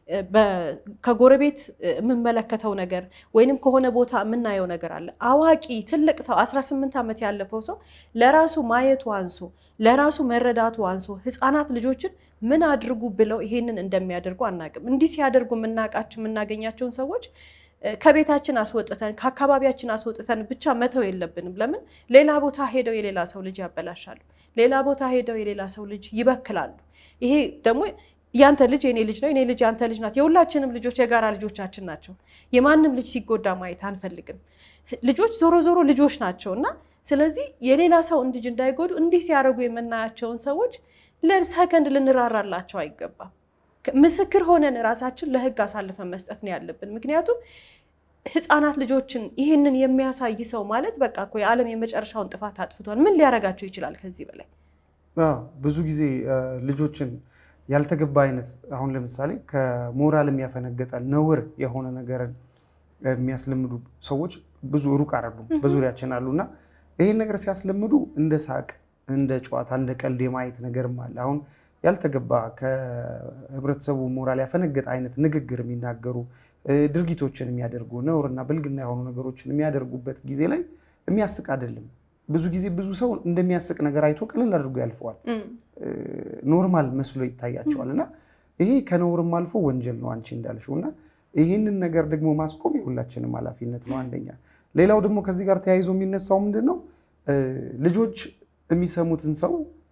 ከጎረቤት የምመለከተው ነገር ወይንም ከሆነ ቦታ የምናየው ነገር አለ። አዋቂ ትልቅ ሰው 18 ዓመት ያለፈው ሰው ለራሱ ማየቱ አንሶ ለራሱ መረዳቱ አንሶ ህፃናት ልጆችን ምን አድርጉ ብለው ይሄንን እንደሚያደርጉ አናውቅም። እንዲህ ሲያደርጉ የምናውቃቸው የምናገኛቸውን ሰዎች ከቤታችን አስወጥተን ከአካባቢያችን አስወጥተን ብቻ መተው የለብንም። ለምን ሌላ ቦታ ሄደው የሌላ ሰው ልጅ ያበላሻሉ። ሌላ ቦታ ሄደው የሌላ ሰው ልጅ ይበክላሉ። ይሄ ደግሞ ያንተ ልጅ የኔ ልጅ ነው፣ የኔ ልጅ ያንተ ልጅ ናት። የሁላችንም ልጆች የጋራ ልጆቻችን ናቸው። የማንም ልጅ ሲጎዳ ማየት አንፈልግም። ልጆች ዞሮ ዞሮ ልጆች ናቸው እና ስለዚህ የሌላ ሰው ልጅ እንዳይጎዱ እንዲህ ሲያደርጉ የምናያቸውን ሰዎች ለሰከንድ ልንራራላቸው አይገባም። ምስክር ሆነን ራሳችን ለህግ አሳልፈን መስጠት ነው ያለብን። ምክንያቱም ህፃናት ልጆችን ይህንን የሚያሳይ ሰው ማለት በቃ እኮ የዓለም የመጨረሻውን ጥፋት አጥፍቷል። ምን ሊያደርጋቸው ይችላል ከዚህ በላይ? ብዙ ጊዜ ልጆችን ያልተገባ አይነት አሁን ለምሳሌ ከሞራል የሚያፈነገጠ ነውር የሆነ ነገርን የሚያስለምዱ ሰዎች ብዙ ሩቅ አይደሉም፣ በዙሪያችን አሉ እና ይህን ነገር ሲያስለምዱ እንደ ሳቅ፣ እንደ ጨዋታ፣ እንደ ቀልድ የማየት ነገርም አለ አሁን ያልተገባ ከህብረተሰቡ ሞራል ያፈነገጠ አይነት ንግግር የሚናገሩ ድርጊቶችን የሚያደርጉ ነውርና ብልግና የሆኑ ነገሮችን የሚያደርጉበት ጊዜ ላይ የሚያስቅ አይደለም። ብዙ ጊዜ ብዙ ሰው እንደሚያስቅ ነገር አይቶ ቀለል አድርጎ ያልፈዋል። ኖርማል መስሎ ይታያቸዋል እና ይሄ ከነውርም አልፎ ወንጀል ነው አንቺ እንዳልሽው እና ይህንን ነገር ደግሞ ማስቆም የሁላችንም ኃላፊነት ነው አንደኛ። ሌላው ደግሞ ከዚህ ጋር ተያይዞ የሚነሳው ምንድን ነው ልጆች የሚሰሙትን ሰው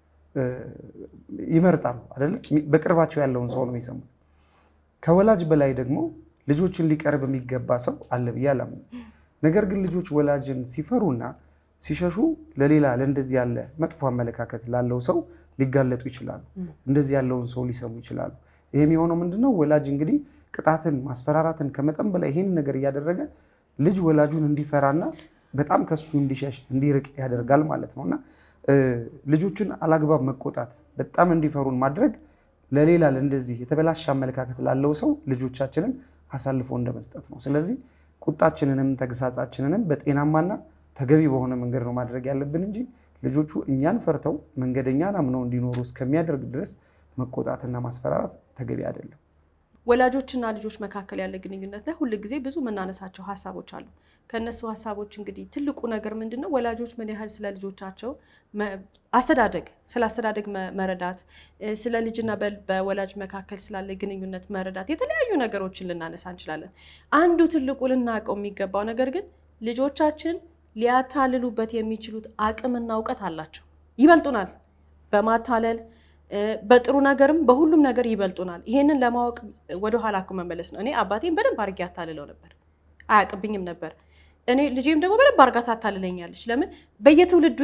ይመርጣሉ አይደለ? በቅርባቸው ያለውን ሰው ነው የሚሰሙት። ከወላጅ በላይ ደግሞ ልጆችን ሊቀርብ የሚገባ ሰው አለ ብዬ አላምንም። ነገር ግን ልጆች ወላጅን ሲፈሩና ሲሸሹ ለሌላ ለእንደዚህ ያለ መጥፎ አመለካከት ላለው ሰው ሊጋለጡ ይችላሉ። እንደዚህ ያለውን ሰው ሊሰሙ ይችላሉ። ይህ የሚሆነው ምንድነው? ወላጅ እንግዲህ ቅጣትን፣ ማስፈራራትን ከመጠን በላይ ይህን ነገር እያደረገ ልጅ ወላጁን እንዲፈራና በጣም ከሱ እንዲሸሽ እንዲርቅ ያደርጋል ማለት ነው እና ልጆችን አላግባብ መቆጣት፣ በጣም እንዲፈሩን ማድረግ ለሌላ ለእንደዚህ የተበላሸ አመለካከት ላለው ሰው ልጆቻችንን አሳልፎ እንደመስጠት ነው። ስለዚህ ቁጣችንንም ተግሳጻችንንም በጤናማና ተገቢ በሆነ መንገድ ነው ማድረግ ያለብን እንጂ ልጆቹ እኛን ፈርተው መንገደኛን አምነው እንዲኖሩ እስከሚያደርግ ድረስ መቆጣትና ማስፈራራት ተገቢ አይደለም። ወላጆችና ልጆች መካከል ያለ ግንኙነት ላይ ሁል ጊዜ ብዙ የምናነሳቸው ሀሳቦች አሉ። ከእነሱ ሀሳቦች እንግዲህ ትልቁ ነገር ምንድን ነው? ወላጆች ምን ያህል ስለ ልጆቻቸው አስተዳደግ ስለ አስተዳደግ መረዳት፣ ስለ ልጅና በወላጅ መካከል ስላለ ግንኙነት መረዳት፣ የተለያዩ ነገሮችን ልናነሳ እንችላለን። አንዱ ትልቁ ልናውቀው የሚገባው ነገር ግን ልጆቻችን ሊያታልሉበት የሚችሉት አቅምና እውቀት አላቸው። ይበልጡናል በማታለል በጥሩ ነገርም በሁሉም ነገር ይበልጡናል። ይሄንን ለማወቅ ወደኋላ እኮ መመለስ ነው። እኔ አባቴን በደንብ አድርጌ አታልለው ነበር፣ አያውቅብኝም ነበር። እኔ ልጄም ደግሞ በደንብ አድርጋ ታታልለኛለች። ለምን በየትውልዱ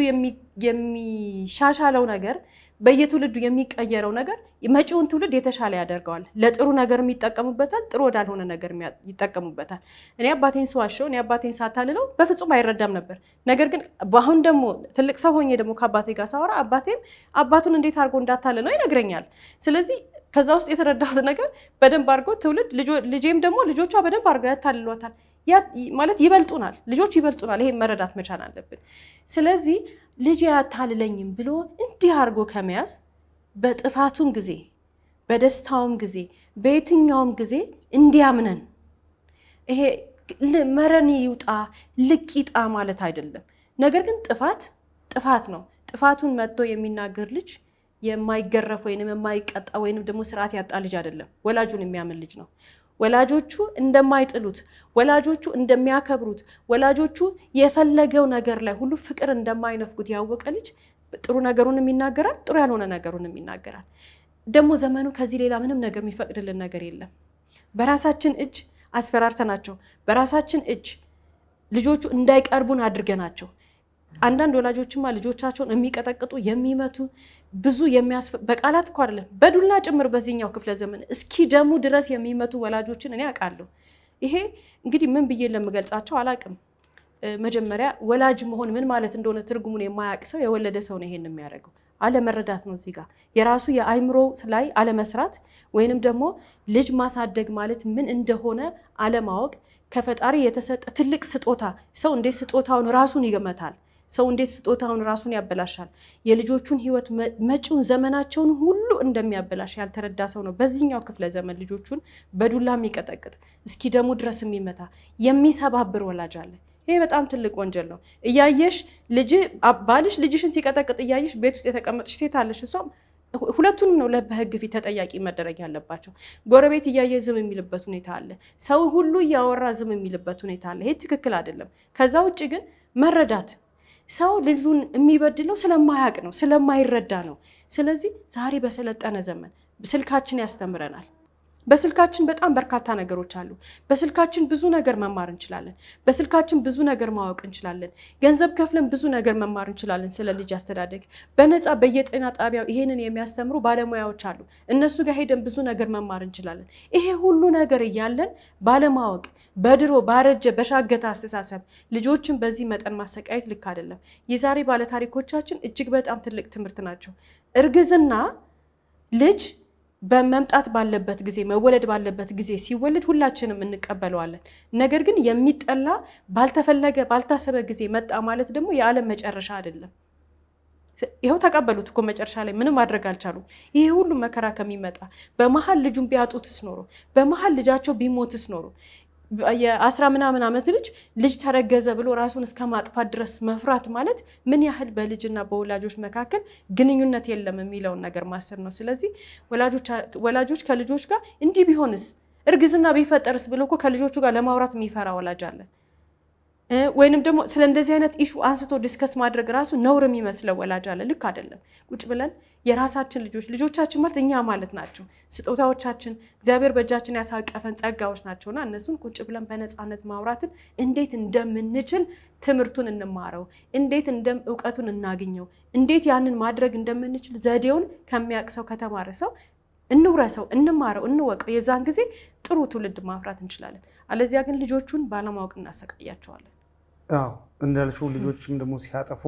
የሚሻሻለው ነገር በየትውልዱ የሚቀየረው ነገር መጪውን ትውልድ የተሻለ ያደርገዋል። ለጥሩ ነገር ይጠቀሙበታል፣ ጥሩ ወዳልሆነ ነገር ይጠቀሙበታል። እኔ አባቴን ስዋሸው፣ እኔ አባቴን ሳታልለው በፍጹም አይረዳም ነበር። ነገር ግን በአሁን ደግሞ ትልቅ ሰው ሆኜ ደግሞ ከአባቴ ጋር ሳወራ አባቴም አባቱን እንዴት አድርጎ እንዳታልለው ይነግረኛል። ስለዚህ ከዛ ውስጥ የተረዳሁት ነገር በደንብ አድርጎ ትውልድ ልጄም ደግሞ ልጆቿ በደንብ አድርገው ያታልሏታል። ማለት ይበልጡናል፣ ልጆች ይበልጡናል። ይሄን መረዳት መቻል አለብን። ስለዚህ ልጅ አያታልለኝም ብሎ እንዲህ አድርጎ ከመያዝ በጥፋቱም ጊዜ በደስታውም ጊዜ በየትኛውም ጊዜ እንዲያምነን ይሄ መረን ይውጣ ልቅ ይጣ ማለት አይደለም። ነገር ግን ጥፋት ጥፋት ነው። ጥፋቱን መጥቶ የሚናገር ልጅ የማይገረፍ ወይንም የማይቀጣ ወይንም ደግሞ ስርዓት ያጣ ልጅ አይደለም። ወላጁን የሚያምን ልጅ ነው። ወላጆቹ እንደማይጥሉት፣ ወላጆቹ እንደሚያከብሩት፣ ወላጆቹ የፈለገው ነገር ላይ ሁሉ ፍቅር እንደማይነፍጉት ያወቀ ልጅ ጥሩ ነገሩንም ይናገራል፣ ጥሩ ያልሆነ ነገሩንም ይናገራል። ደግሞ ዘመኑ ከዚህ ሌላ ምንም ነገር የሚፈቅድልን ነገር የለም። በራሳችን እጅ አስፈራርተናቸው፣ በራሳችን እጅ ልጆቹ እንዳይቀርቡን አድርገናቸው አንዳንድ ወላጆችማ ልጆቻቸውን የሚቀጠቅጡ የሚመቱ ብዙ በቃላት እኮ አይደለም በዱላ ጭምር በዚህኛው ክፍለ ዘመን እስኪ ደሙ ድረስ የሚመቱ ወላጆችን እኔ አውቃለሁ። ይሄ እንግዲህ ምን ብዬ ለምገልጻቸው አላውቅም። መጀመሪያ ወላጅ መሆን ምን ማለት እንደሆነ ትርጉሙን የማያውቅ ሰው የወለደ ሰው ነው ይሄን የሚያደርገው። አለመረዳት ነው እዚህ ጋር የራሱ የአይምሮ ላይ አለመስራት ወይንም ደግሞ ልጅ ማሳደግ ማለት ምን እንደሆነ አለማወቅ ከፈጣሪ የተሰጠ ትልቅ ስጦታ። ሰው እንዴት ስጦታውን ራሱን ይገመታል? ሰው እንዴት ስጦታውን ራሱን ያበላሻል? የልጆቹን ሕይወት መጪውን ዘመናቸውን ሁሉ እንደሚያበላሽ ያልተረዳ ሰው ነው በዚህኛው ክፍለ ዘመን ልጆቹን በዱላ የሚቀጠቅጥ እስኪ ደሙ ድረስ የሚመታ የሚሰባብር ወላጅ አለ። ይሄ በጣም ትልቅ ወንጀል ነው። እያየሽ ልጅ ባልሽ ልጅሽን ሲቀጠቅጥ እያየሽ ቤት ውስጥ የተቀመጥሽ ሴት አለሽ። እሷም ሁለቱንም ነው በህግ ፊት ተጠያቂ መደረግ ያለባቸው። ጎረቤት እያየ ዝም የሚልበት ሁኔታ አለ። ሰው ሁሉ እያወራ ዝም የሚልበት ሁኔታ አለ። ይሄ ትክክል አይደለም። ከዛ ውጭ ግን መረዳት ሰው ልጁን የሚበድለው ስለማያውቅ ነው፣ ስለማይረዳ ነው። ስለዚህ ዛሬ በሰለጠነ ዘመን ስልካችን ያስተምረናል። በስልካችን በጣም በርካታ ነገሮች አሉ። በስልካችን ብዙ ነገር መማር እንችላለን። በስልካችን ብዙ ነገር ማወቅ እንችላለን። ገንዘብ ከፍለን ብዙ ነገር መማር እንችላለን። ስለ ልጅ አስተዳደግ በነፃ በየጤና ጣቢያው ይሄንን የሚያስተምሩ ባለሙያዎች አሉ። እነሱ ጋር ሄደን ብዙ ነገር መማር እንችላለን። ይሄ ሁሉ ነገር እያለን ባለማወቅ በድሮ ባረጀ በሻገተ አስተሳሰብ ልጆችን በዚህ መጠን ማሰቃየት ልክ አይደለም። የዛሬ ባለታሪኮቻችን እጅግ በጣም ትልቅ ትምህርት ናቸው። እርግዝና ልጅ በመምጣት ባለበት ጊዜ መወለድ ባለበት ጊዜ ሲወለድ ሁላችንም እንቀበለዋለን። ነገር ግን የሚጠላ ባልተፈለገ ባልታሰበ ጊዜ መጣ ማለት ደግሞ የዓለም መጨረሻ አይደለም። ይኸው ተቀበሉት እኮ መጨረሻ ላይ ምንም ማድረግ አልቻሉም። ይሄ ሁሉ መከራ ከሚመጣ በመሀል ልጁን ቢያጡትስ ኖሮ በመሀል ልጃቸው ቢሞትስ ኖሮ የአስራ ምናምን ዓመት ልጅ ልጅ ተረገዘ ብሎ ራሱን እስከ ማጥፋት ድረስ መፍራት ማለት ምን ያህል በልጅና በወላጆች መካከል ግንኙነት የለም የሚለውን ነገር ማሰብ ነው። ስለዚህ ወላጆች ከልጆች ጋር እንዲህ ቢሆንስ እርግዝና ቢፈጠርስ ብሎ እኮ ከልጆቹ ጋር ለማውራት የሚፈራ ወላጅ አለ። ወይንም ደግሞ ስለ እንደዚህ አይነት ኢሹ አንስቶ ዲስከስ ማድረግ ራሱ ነውር የሚመስለው ወላጅ አለ። ልክ አይደለም። ቁጭ ብለን የራሳችን ልጆች ልጆቻችን ማለት እኛ ማለት ናቸው፣ ስጦታዎቻችን እግዚአብሔር በእጃችን ያሳቀፈን ጸጋዎች ናቸውና እነሱን ቁጭ ብለን በነፃነት ማውራትን እንዴት እንደምንችል ትምህርቱን እንማረው፣ እንዴት እንደም እውቀቱን እናግኘው፣ እንዴት ያንን ማድረግ እንደምንችል ዘዴውን ከሚያውቅ ሰው ከተማረ ሰው እንውረሰው፣ እንማረው፣ እንወቀው። የዛን ጊዜ ጥሩ ትውልድ ማፍራት እንችላለን። አለዚያ ግን ልጆቹን ባለማወቅ እናሰቃያቸዋለን። አዎ እንዳልሽው ልጆችም ደግሞ ሲያጠፉ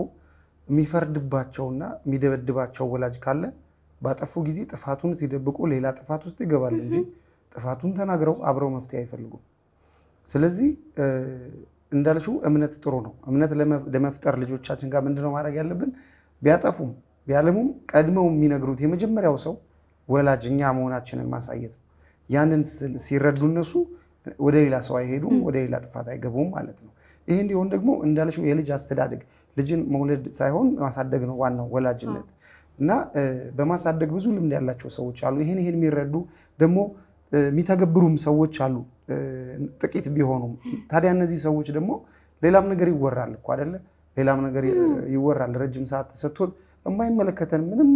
የሚፈርድባቸውና የሚደበድባቸው ወላጅ ካለ ባጠፉ ጊዜ ጥፋቱን ሲደብቁ ሌላ ጥፋት ውስጥ ይገባል እንጂ ጥፋቱን ተናግረው አብረው መፍትሄ አይፈልጉም። ስለዚህ እንዳልሽው እምነት ጥሩ ነው። እምነት ለመፍጠር ልጆቻችን ጋር ምንድነው ማድረግ ያለብን? ቢያጠፉም ቢያለሙም ቀድመው የሚነግሩት የመጀመሪያው ሰው ወላጅ እኛ መሆናችንን ማሳየት ነው። ያንን ሲረዱ እነሱ ወደ ሌላ ሰው አይሄዱም፣ ወደ ሌላ ጥፋት አይገቡም ማለት ነው። ይህ እንዲሆን ደግሞ እንዳልሽው የልጅ አስተዳደግ ልጅን መውለድ ሳይሆን ማሳደግ ነው ዋናው ወላጅነት እና በማሳደግ ብዙ ልምድ ያላቸው ሰዎች አሉ። ይህን ይህን የሚረዱ ደግሞ የሚተገብሩም ሰዎች አሉ ጥቂት ቢሆኑም። ታዲያ እነዚህ ሰዎች ደግሞ ሌላም ነገር ይወራል እኮ አይደለ? ሌላም ነገር ይወራል። ረጅም ሰዓት ተሰጥቶት የማይመለከተን ምንም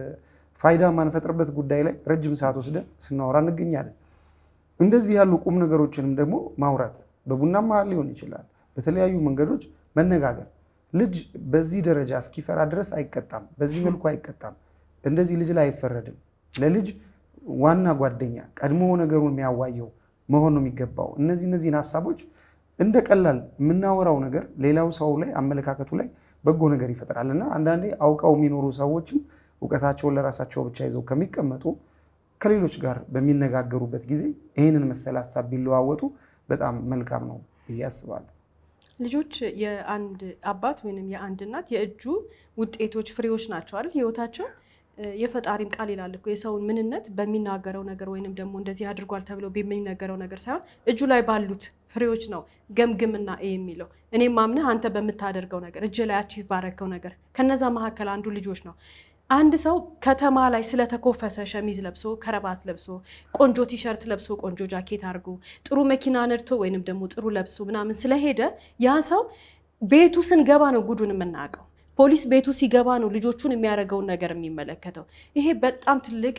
ፋይዳ ማንፈጥርበት ጉዳይ ላይ ረጅም ሰዓት ወስደን ስናወራ እንገኛለን። እንደዚህ ያሉ ቁም ነገሮችንም ደግሞ ማውራት በቡና መሀል ሊሆን ይችላል፣ በተለያዩ መንገዶች መነጋገር። ልጅ በዚህ ደረጃ እስኪፈራ ድረስ አይቀጣም፣ በዚህ መልኩ አይቀጣም። እንደዚህ ልጅ ላይ አይፈረድም። ለልጅ ዋና ጓደኛ ቀድሞ ነገሩን የሚያዋየው መሆን ነው የሚገባው። እነዚህ እነዚህን ሀሳቦች እንደ ቀላል የምናወራው ነገር ሌላው ሰው ላይ አመለካከቱ ላይ በጎ ነገር ይፈጥራል እና አንዳንዴ አውቀው የሚኖሩ ሰዎችም እውቀታቸውን ለራሳቸው ብቻ ይዘው ከሚቀመጡ ከሌሎች ጋር በሚነጋገሩበት ጊዜ ይህንን መሰል ሀሳብ ቢለዋወጡ በጣም መልካም ነው ብዬ አስባለሁ። ልጆች የአንድ አባት ወይም የአንድ እናት የእጁ ውጤቶች ፍሬዎች ናቸው አይደል? ህይወታቸው የፈጣሪም ቃል ይላል እኮ የሰውን ምንነት በሚናገረው ነገር ወይንም ደግሞ እንደዚህ አድርጓል ተብሎ በሚነገረው ነገር ሳይሆን እጁ ላይ ባሉት ፍሬዎች ነው ገምግምና የሚለው እኔም ማምነህ አንተ በምታደርገው ነገር እጅ ላይ አቺቭ ባረከው ነገር ከነዛ መካከል አንዱ ልጆች ነው። አንድ ሰው ከተማ ላይ ስለተኮፈሰ ሸሚዝ ለብሶ ከረባት ለብሶ ቆንጆ ቲሸርት ለብሶ ቆንጆ ጃኬት አድርጎ ጥሩ መኪና ነድቶ ወይንም ደግሞ ጥሩ ለብሶ ምናምን ስለሄደ ያ ሰው ቤቱ ስንገባ ነው ጉዱን የምናውቀው። ፖሊስ ቤቱ ሲገባ ነው ልጆቹን የሚያደርገውን ነገር የሚመለከተው። ይሄ በጣም ትልቅ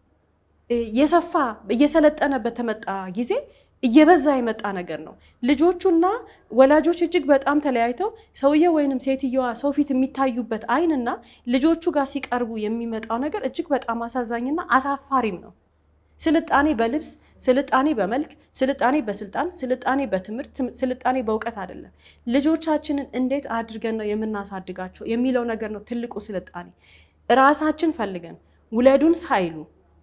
የሰፋ እየሰለጠነ በተመጣ ጊዜ እየበዛ የመጣ ነገር ነው። ልጆቹና ወላጆች እጅግ በጣም ተለያይተው ሰውየው ወይንም ሴትየዋ ሰው ፊት የሚታዩበት አይንና ልጆቹ ጋር ሲቀርቡ የሚመጣው ነገር እጅግ በጣም አሳዛኝና አሳፋሪም ነው። ስልጣኔ በልብስ፣ ስልጣኔ በመልክ፣ ስልጣኔ በስልጣን፣ ስልጣኔ በትምህርት፣ ስልጣኔ በእውቀት አይደለም። ልጆቻችንን እንዴት አድርገን ነው የምናሳድጋቸው የሚለው ነገር ነው ትልቁ ስልጣኔ። ራሳችን ፈልገን ውለዱን ሳይሉ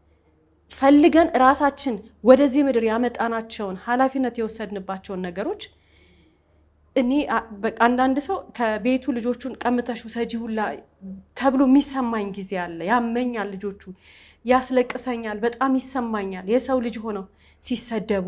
ፈልገን ራሳችን ወደዚህ ምድር ያመጣናቸውን ኃላፊነት የወሰድንባቸውን ነገሮች እኔ አንዳንድ ሰው ከቤቱ ልጆቹን ቀምተሽ ውሰጂ ሁላ ተብሎ የሚሰማኝ ጊዜ አለ። ያመኛል፣ ልጆቹ ያስለቅሰኛል፣ በጣም ይሰማኛል። የሰው ልጅ ሆነው ሲሰደቡ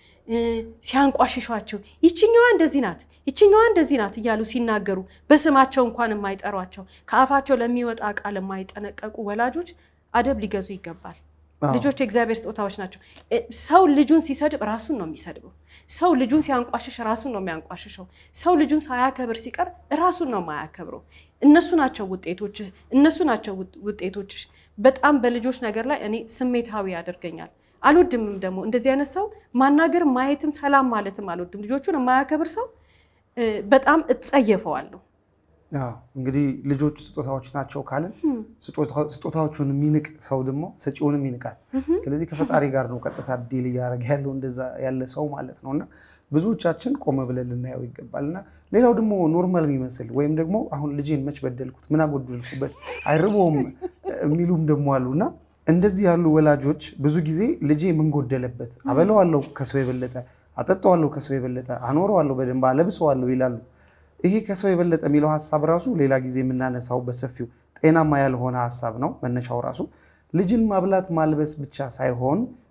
ሲያንቋሽሿቸው ይችኛዋ እንደዚህ ናት፣ ይችኛዋ እንደዚህ ናት እያሉ ሲናገሩ በስማቸው እንኳን የማይጠሯቸው ከአፋቸው ለሚወጣ ቃል የማይጠነቀቁ ወላጆች አደብ ሊገዙ ይገባል። ልጆች የእግዚአብሔር ስጦታዎች ናቸው። ሰው ልጁን ሲሰድብ ራሱን ነው የሚሰድበው። ሰው ልጁን ሲያንቋሽሽ ራሱን ነው የሚያንቋሽሸው። ሰው ልጁን ሳያከብር ሲቀር ራሱን ነው የማያከብረው። እነሱ ናቸው ውጤቶችህ፣ እነሱ ናቸው ውጤቶችሽ። በጣም በልጆች ነገር ላይ እኔ ስሜታዊ ያደርገኛል። አልወድምም ደግሞ እንደዚህ አይነት ሰው ማናገር ማየትም ሰላም ማለትም አልወድም። ልጆቹን የማያከብር ሰው በጣም እጸየፈዋለሁ። እንግዲህ ልጆች ስጦታዎች ናቸው ካልን ስጦታዎቹን የሚንቅ ሰው ደግሞ ሰጪውንም ይንቃል። ስለዚህ ከፈጣሪ ጋር ነው ቀጥታ ዲል እያደረገ ያለው እንደዛ ያለ ሰው ማለት ነው። እና ብዙዎቻችን ቆመ ብለን ልናየው ይገባል። እና ሌላው ደግሞ ኖርማል የሚመስል ወይም ደግሞ አሁን ልጄን መች በደልኩት ምን አጎደልኩበት አይርቦም የሚሉም ደግሞ አሉ እና እንደዚህ ያሉ ወላጆች ብዙ ጊዜ ልጄ ምን ጎደለበት፣ አበለዋለሁ ከሰው የበለጠ አጠጣዋለሁ ከሰው የበለጠ አኖረዋለሁ በደንብ አለብሰዋለሁ ይላሉ። ይሄ ከሰው የበለጠ የሚለው ሀሳብ ራሱ ሌላ ጊዜ የምናነሳው በሰፊው ጤናማ ያልሆነ ሀሳብ ነው። መነሻው ራሱ ልጅን ማብላት ማልበስ ብቻ ሳይሆን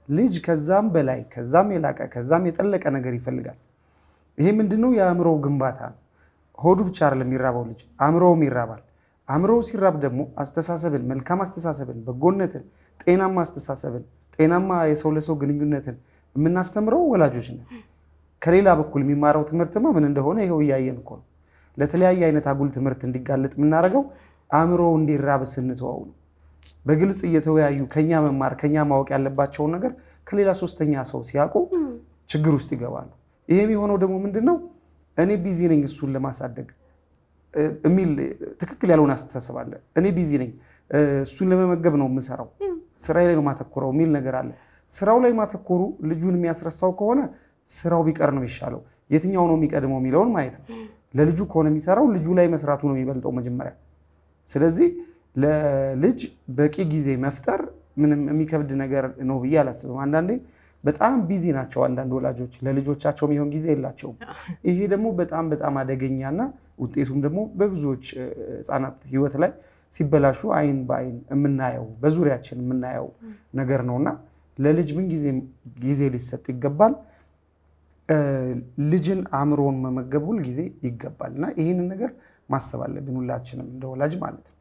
ልጅ ከዛም በላይ ከዛም የላቀ ከዛም የጠለቀ ነገር ይፈልጋል። ይሄ ምንድነው? የአእምሮ ግንባታ ነው። ሆዱ ብቻ አይደለም የሚራባው ልጅ አእምሮውም ይራባል። አእምሮው ሲራብ ደግሞ አስተሳሰብን፣ መልካም አስተሳሰብን፣ በጎነትን፣ ጤናማ አስተሳሰብን፣ ጤናማ የሰው ለሰው ግንኙነትን የምናስተምረው ወላጆች ነን። ከሌላ በኩል የሚማረው ትምህርትማ ምን እንደሆነ ይኸው እያየን እኮ ነው። ለተለያየ አይነት አጉል ትምህርት እንዲጋለጥ የምናደርገው አእምሮ እንዲራብ ስንተወው ነው። በግልጽ እየተወያዩ ከኛ መማር ከኛ ማወቅ ያለባቸውን ነገር ከሌላ ሶስተኛ ሰው ሲያውቁ ችግር ውስጥ ይገባሉ። ይሄ የሚሆነው ደግሞ ምንድን ነው? እኔ ቢዚ ነኝ እሱን ለማሳደግ የሚል ትክክል ያልሆነ አስተሳሰብ አለ። እኔ ቢዚ ነኝ እሱን ለመመገብ ነው የምሰራው፣ ስራዬ ላይ ነው ማተኮረው የሚል ነገር አለ። ስራው ላይ ማተኮሩ ልጁን የሚያስረሳው ከሆነ ስራው ቢቀር ነው የሚሻለው። የትኛው ነው የሚቀድመው የሚለውን ማየት ነው። ለልጁ ከሆነ የሚሰራው ልጁ ላይ መስራቱ ነው የሚበልጠው መጀመሪያ። ስለዚህ ለልጅ በቂ ጊዜ መፍጠር ምንም የሚከብድ ነገር ነው ብዬ አላስብም። አንዳንዴ በጣም ቢዚ ናቸው አንዳንድ ወላጆች፣ ለልጆቻቸው የሚሆን ጊዜ የላቸውም። ይሄ ደግሞ በጣም በጣም አደገኛና ውጤቱም ደግሞ በብዙዎች ህፃናት ህይወት ላይ ሲበላሹ አይን በአይን የምናየው በዙሪያችን የምናየው ነገር ነውና ለልጅ ምን ጊዜ ሊሰጥ ይገባል። ልጅን አእምሮውን መመገብ ሁል ጊዜ ይገባል እና ይህንን ነገር ማሰብ አለብን ሁላችንም እንደ ወላጅ ማለት ነው።